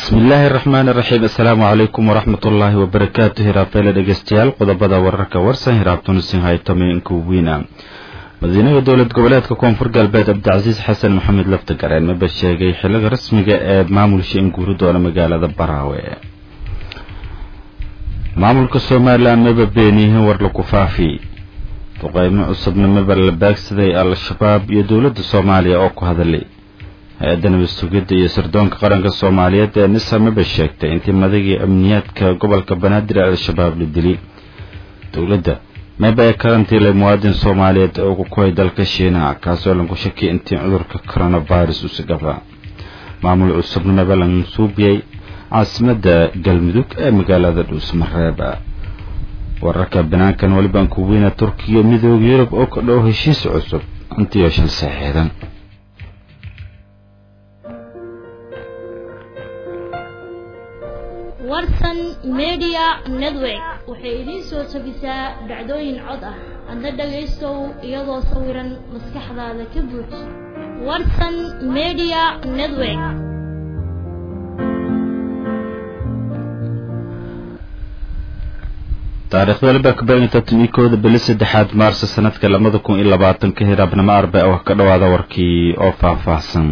bismillaahi araxmaani iraxiim assalaamu calaykum waraxmat ullaahi wabarakaatu hiraafeele dhegeystayaal qodobada wararka warsan hiraabtunisin haytominka wiina madiinaha dowlad goboleedka koonfur galbeed cabdicasiis xasan maxamed laftagareen maba sheegay xiliga rasmiga ee maamulsha in guuri doona magaalada baraawe maamulka somalilan maba beeniyihiin war lagu faafi duqeymo cusubna maba la baagsaday al-shabaab iyo dowladda soomaaliya oo ku hadalay hay-adda nabad sugidda iyo sirdoonka qaranka soomaaliyeed ee nisa maba sheegtay intii madagii amniyaadka gobolka banaadir ee al-shabaab la dili dowladda maba ee karantiilay muwaadin soomaaliyeed oo ku kohay dalka shiinaha kaasoo lagu shakiyay intii cudurka coronavirus usigaba maamul cusubna maba la mansuubiyey caasimadda galmudug ee magaalada dhuusmareeb wararka banaankan welibaan ku weyna turkiya midooda yurub oo ka dhow heshiis cusub intiyo shil saxeedan warsan media network waxay idiin soo tabisaa dhacdooyin cod ah adna dhagaystow iyadoo sawiran maskaxdaada ka buuj warsan media network taariikhda waliba kabainta kooda bili saddexaad maarso sanadka labada kun iyo labaatanka hiraabnimo arba oo ka dhawaada warkii oo faahfaahsan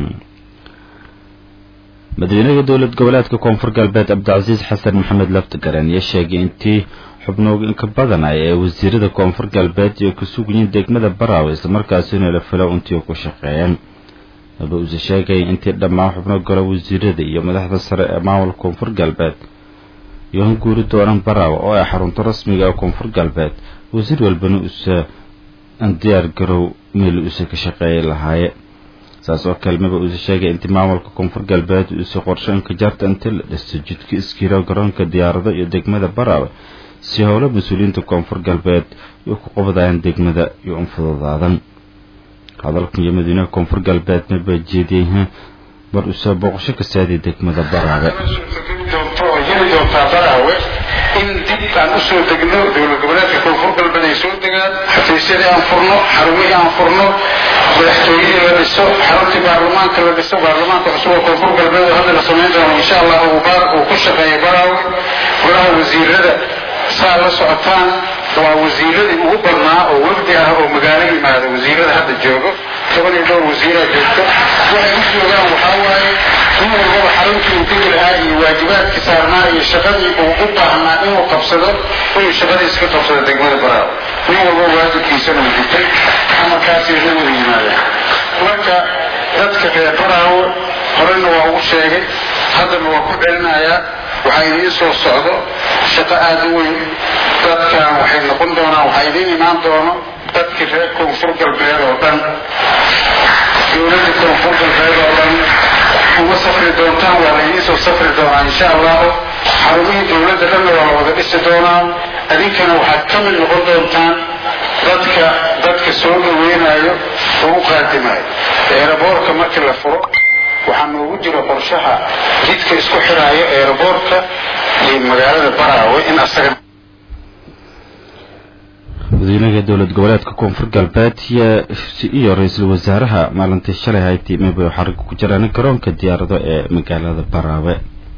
madaxweynaha dowlad goboleedka koonfur galbeed cabdicasiis xasan maxamed laftagareen ayaa sheegay intii xubnoog inka badanay ee wasiirada koonfur galbeed iyo ka sugayiin degmada baraawe islamarkaasina la filo intii ku shaqeeyeen maba uuse sheegay intii dhammaan xubno galo wasiirada iyo madaxda sare ee maamulka koonfur galbeed iyo han guuri doonaan baraawe oo ay xarunto rasmiga ee koonfur galbeed wasiir walbana uuse diyaar garow meel uuse ka shaqeeyay lahaaye saas oo kale maba uuse sheegay intii maamulka koonfur galbeed uuse qorsheynka jaarta intii la dhistay jidka iskiiro garoonka diyaarado iyo degmada baraawe si howlo mas-uuliyiinta koonfur galbeed iyo ku qabadayaan degmada iyo unfududaadan hadalkan iyo madiinaha koonfur galbeed maba jeediyey bar uuse booqasho ka saadiya degmada baraawe doontaa baraawe in dib aan usoo degno dowlad goboleedka koonfur galbeed ay soo degaan xafiisyadii aan furno xarumihii aan furno madaxtooyadii la dhiso xaruntii baarlamaanka la dhiso baarlamaanka cusub oo koonfur galbeed oo hadda la samayn doono insha allah uu ku shaqeeya baraawe golaha wasiirada saa la socotaan waa wasiiradii ugu badnaa oo wafdi ah oo magaalo yimaada wasiirada hadda joogo toban iyo dhowr wasiiraa joogto waxay u joogaan waxaa waaye nin walbaba xaruntii uu degi lahaa iyo waajibaadkii saarnaa iyo shaqadii uu u baahnaa inuu qabsado inuu shaqadiisa ka qabsado degmada baraawe nin walbaba waajibkiisana uu gutay amarkaasay la wada yimaadeen marka dadka reer baraawe horena waa ugu sheegay haddana waa ku celinayaa waxaa idiin soo socdo shaqo aada u weyn dadkan waxay noqon doonaan waxaa idiin imaan doono dadkii reer koonfur galbeed oo dhan dowladda koonfur galbeed oo dhan uma safri doontaan waa la idiin soo safri doonaa insha allahu xarumihii dowladda dhanna waa la wada dhisi doonaa adinkana waxaad ka mid noqon doontaan dadka dadka soo dhaweynayo oo u qaadimayo eeraboorka markii la furo waxaa noogu jira qorshaha jidka isku xiraayo eeraboorka iyo magaalada baraawe in asaga madaxweynaha dowlad goboleedka koonfur galbeed iyo ra-iisul wasaaraha maalintii shalay hayti maba xariga ku jiraan garoonka diyaarado ee magaalada baraawe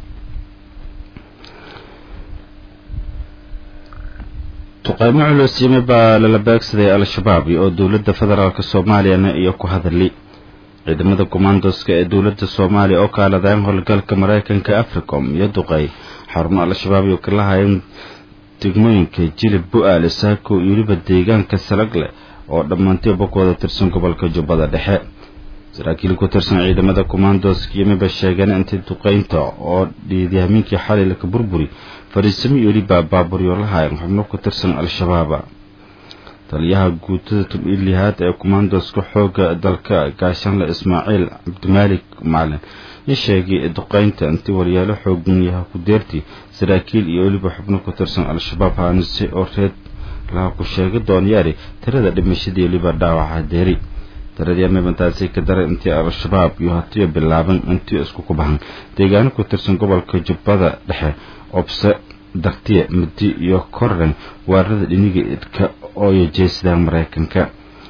duqeymo culus yimi baa lala baagsaday al-shabaab oo dowladda federaalk soomaaliyana iyo ku hadali ciidamada commandoska ee dowladda soomaaliya oo kaaladaan howlgalka mareykanka africom iyo duqey xarumo al-shabaab iyo kala hayan degmooyinka jilib bu-aale saako iyo weliba deegaanka salag leh oo dhammaantiiba ku wada tirsan gobolka jubbada dhexe saraakiil ku tirsan ciidamada commandoska yimiba sheegeen intii duqeynta oo dhiidyahamiinkii xalay laka burburi fariisamo iyo weliba baaburyo la hayan xubno ku tirsan al-shabaaba taliyaha guutada tub-ilihaad ee commandoska xooga dalka gaashanle ismaaciil cabdimaalik macalin ya sheegay duqeynta intii waryaalo xoogan yaha ku deerti saraakiil iyo weliba xubno ku tirsan al-shabaab haanise oo reed laha ku sheega doonyaari tirada dhimashadii weliba dhaawaca deeri tiradii mibantaasi ka daray intii al-shabaab iyo hatiyo bilaaban intii isku ku bahan deegaano ku tirsan gobolka jubbada dhexe obse dartiya mudi iyo korren waarada dhiniga idka ooyo jeesadaan mareykanka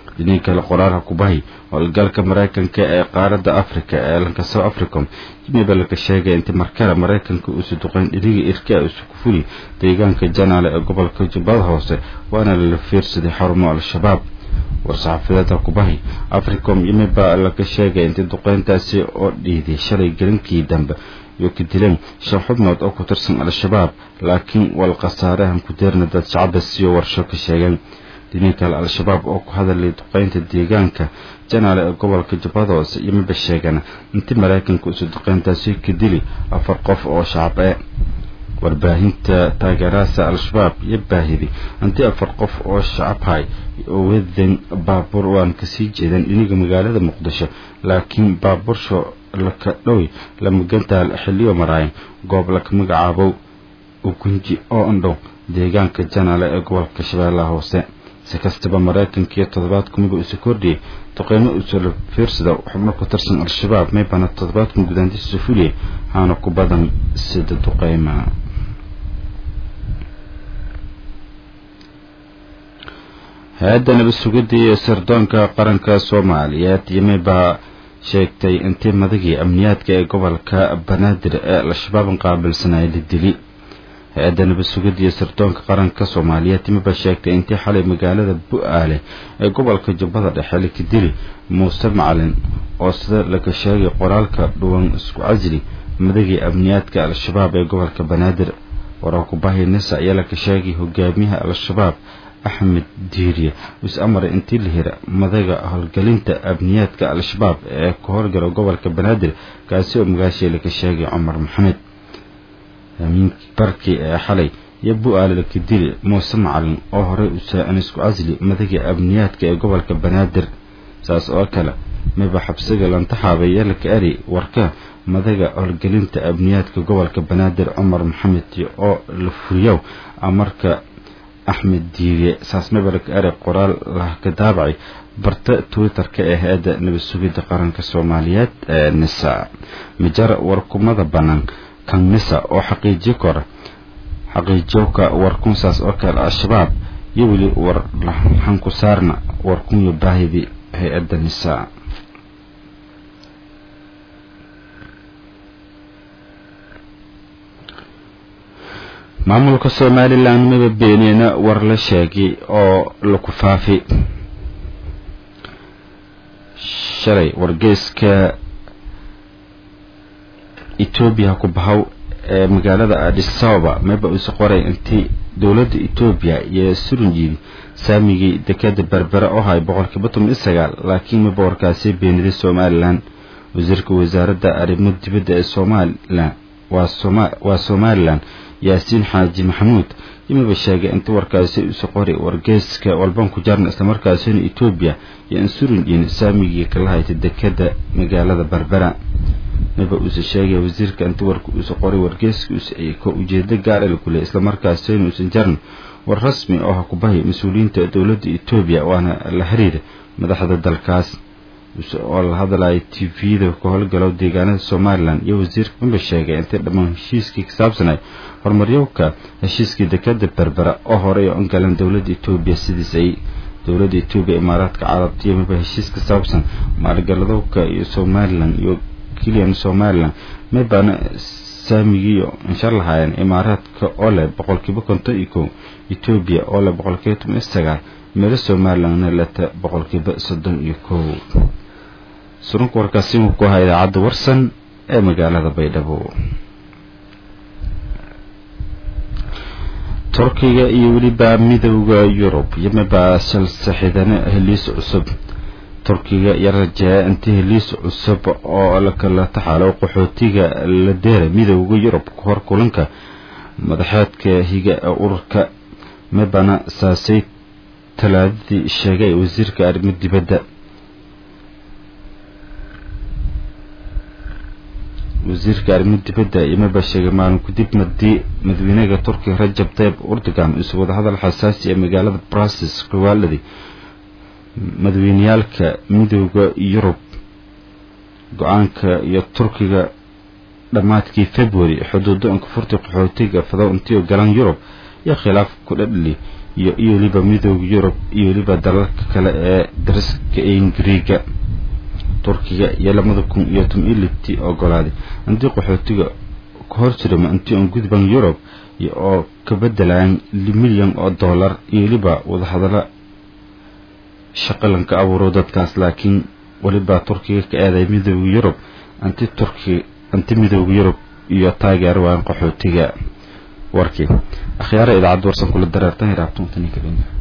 dhinii kale qoraalha kubahi howlgalka maraykanka ee qaaradda africa ee lanka south africom yimiba laga sheegay intii markale maraykanka uusu duqeyn dhiriga irkaa isu ku fuli deegaanka janaale ee gobolka jubbada hoose waana lala fiirsaday xarumo al-shabaab war-saxaafadeedka kubahi africom yimiba laga sheegay intii duqeyntaasi oo dhiiday shalay gelinkii dambe iyo ka dileen shan xubnood oo ku tirsan al-shabaab laakiin wal khasaarahan ku deerna dad shacaba siyo warsho ka sheegeen dhinii kale al-shabaab oo ku hadalay duqeynta deegaanka janaale ee gobolka jubbada hoose yimiba sheegeen intii maraykanka isu duqeyntaasi ka dili afar qof oo shacab ee warbaahinta taageeraasa al-shabaab iyo baahidi intii afar qof oo shacabhay oo wadan baabuur waan kasii jeedeen dhiniga magaalada muqdisho laakiin baabuursho laka dhowy lamagantaal xiliyo maraayan goob laka magacaabo ugunji oo andhow deegaanka janaale ee gobolka shabeellaha hoose si kastaba maraykanka iyo toddobaad kumiba isu kordhiyay duqeymo usula fiirsada xubno ku tirsan al-shabaab maybana toddobaadkan gudaantiisa fuliyay haana ku badan sida duqeyma hay-adda nabad sugidda iyo sirdoonka qaranka soomaaliyeed yimibaa sheegtay intii madagii amniyaadka ee gobolka banaadir ee al-shabaab qaabilsanaya la dili hay-adda nabad sugidda iyo sirdoonka qaranka soomaaliyeed yimiba sheegtay intii xalay magaalada bu-aale ee gobolka jubbada dhexe laka dili muuse macalin oo sida laga sheegay qoraalka dhuwan isku casli madagii amniyaadka al-shabaab ee gobolka banaadir wararkubahi nisa ayaa laka sheegay hogaamiyaha al-shabaab axmed diiriye is amaray intii la hira madaga howlgelinta amniyaadka al-shabaab ee ka howlgala gobolka banaadir kaasi oo magaashii laka sheegay cumar maxamed amiin barkii ee xalay iyo bu-aale laka dili muuse macalin oo horey usaacan isku casli madaga amniyaadka ee gobolka banaadir saas oo kale miba xabsiga lantaxaabaya laka ari warka madaga howlgelinta amniyaadka gobolka banaadir cumar maxamed oo la furiyow amarka axmed diiriye saasmabalka erey qoraal lah ka daabacay barta twitter-ka ee hay-adda nabad sugidda qaranka soomaaliyeed ee nisa mijar warkumada bannaan kan nisa oo xaqiijiyo kora xaqiijiyowka warkunsaas oo kale al-shabaab iyo weli war hanku saarna warkunyo baahidi hay-adda nisa maamulka somalilan maba beeneena war la sheegay oo laku faafi shalay wargeyska etoobiya ku bahow ee magaalada adisababa maba isu qoray intii dowladda etoobiya iyo surunjiidi saamigii dekada berbere oo hay boqolkiiba toban iyo sagaal laakiin maba warkaasi beeniday somalilan wasiirka wasaaradda arrimo dibadda ee somalilan waa somalilan yaasiin xaaji maxamuud yimiba sheegay inta warkaasi isu qori wargeyska walban ku jaarna islamarkaasina etoobiya iyo insurunjin saamigii kala haytay dekada magaalada berbera miba uuse sheegay wasiirka inta warka isu qoray wargeyska ko ujeedo gaar la kuley islamarkaasina uusan jarin war rasmi oo ha ku bahi mas-uuliyiinta dowladda etoobiya waana la xiriira madaxda dalkaas oo la hadlaya t v-da ka howlgalo deegaanada somalilan iyo wasiirka miba sheegay intay dhammaan heshiiskii ka saabsanay horumaryowka heshiiskii dekada berbera oo horey oo galan dowladda etoobiya sidiis ay dowladda etoobiya imaaraadka carabta iyo miba heshiis ka saabsan maalgaladowka iyo somalilan iyo keliyan somalilan mibana saamigiiyo insha lahaayeen imaaraadka oo leh boqolkiiba konton iyo kow etoobiya oo leh boqolkiiba toban iyo sagaal meelo somalilanna leta boqolkiiba soddon iyo kow surunka warkaasi wuu ku ahaa idaacadda warsan ee magaalada baydhabo turkiga iyo weliba midowda yurub yomibaa shalsaxidane heliis cusub turkiga iyo rajeeya inta heliis cusub oo lakala taxaalo qaxootiga la deera midowda yurub kahor kulanka madaxeedka higa ee ururka mibana saasay talaadadii sheegay wasiirka arrimo dibadda wasiirka arrimo dibadda yomaba sheegay maalin kadib madii madaxweynaha turkiga rajab tayib erdogan isu wadahadal xasaasi ee magaalada brussels kawaaladii madaxweyneyaalka midowda yurub go-aanka iyo turkiga dhammaadkii february xuduudo inkafurta qaxootiga fadow intii galan yurub iyo khilaaf ku dhadhli iyo iyo weliba midooda yurub iyo weliba dalalka kale ee dariska ingiriiga turkiga iyo labada kun iyo tom iyo liftii ogolaaday intii qaxootiga ka hor jirama intii aan gudban yurub iyo oo ka bedelayaan milyan oo dollar iyo weliba wadahadalo shaqalanka abuuro dadkaas laakiin weliba turkiga ka aaday midooda yurub anti turki anti midooda yurub iyo taageer waan qaxootiga warkii akhyaara idaacadda warsan kula dareertan hiraabtuntaninka dhinga